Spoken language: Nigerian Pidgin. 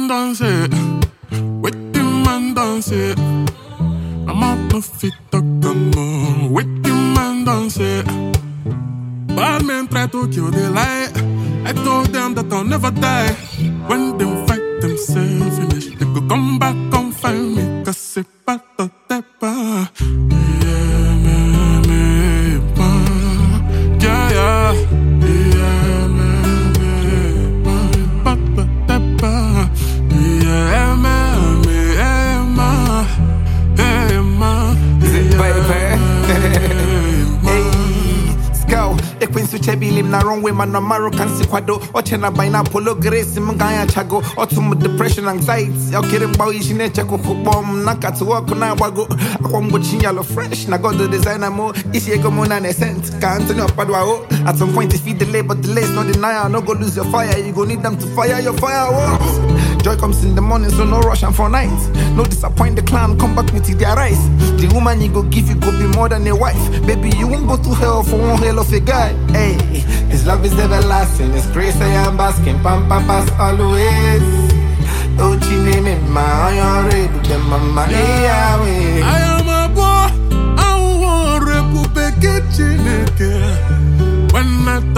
man dance it? Waiting man dance it. I'm out no fit talk no more. Waiting man dance it. Bad men try to kill the light. I told them that I'll never die. When they fight themselves finish, they go come back and find me. Cause c'est pas ta tepa. Yeah, me, me, pa. Yeah, yeah. Yeah, me, me, pa. Pa ta tepa. Yeah, me, me, eh, ma. Eh, ma. Zip, Yeah, baby. eh, ma. Hey, Scout, ekwensu chebi lim na wrong way man na maro kan si kwado oche na by na polo grace m ganya chago otum depression anxiety okere mbawo ishi na eche kuku bom na katu work na agbago akwa mgbochi yalo fresh na god the designer mo isi ego mo na nescent ka Anthony Opadua o at some point if you delay but delays no denial no go lose your fire you go need them to fire your fireworks Joy comes in the morning, so no rush and for night. No disappoint the clan, come back with their rice. The woman you go give you go be more than a wife. Baby, you won't go to hell for one hell of a guy. Hey, his love is everlasting, his grace I am basking. Pam pam pass always. Oh, she name it, my iron red, the mama, yeah, I am a boy, I want Republic Chineke. When I